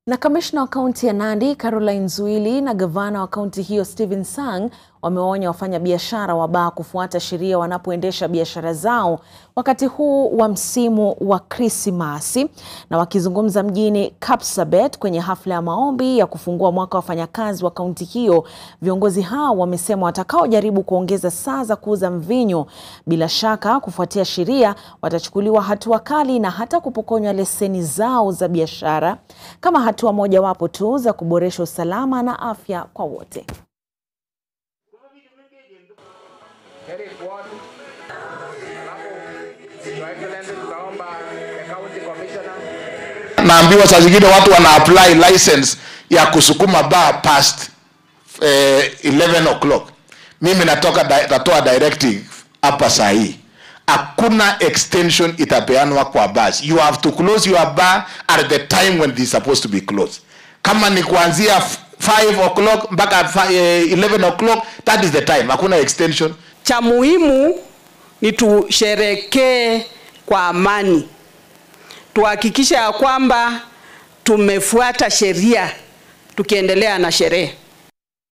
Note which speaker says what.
Speaker 1: Na kamishna wa kaunti ya Nandi Caroline Nzuili na gavana wa kaunti hiyo Stephen Sang wamewaonya wafanyabiashara wa baa kufuata sheria wanapoendesha biashara zao wakati huu wa msimu wa Krismasi. Na wakizungumza mjini Kapsabet kwenye hafla ya maombi ya kufungua mwaka wa wafanyakazi wa kaunti hiyo, viongozi hao wamesema watakaojaribu kuongeza saa za kuuza mvinyo, bila shaka kufuatia sheria, watachukuliwa hatua kali na hata kupokonywa leseni zao za biashara kama hatua mojawapo tu za kuboresha usalama na afya kwa wote.
Speaker 2: Naambiwa saa zingine watu wana apply license ya kusukuma bar past eh, 11 o'clock. Mimi natoka di natoa directive hapa saa hii, hakuna extension itapeanwa kwa bars. You have to close your bar at the time when it is supposed to be closed. Kama ni kuanzia 5 o'clock mpaka 11 o'clock, that is the time. Hakuna extension.
Speaker 3: Cha muhimu ni tusherekee kwa amani, tuhakikishe ya kwamba tumefuata sheria tukiendelea na sherehe.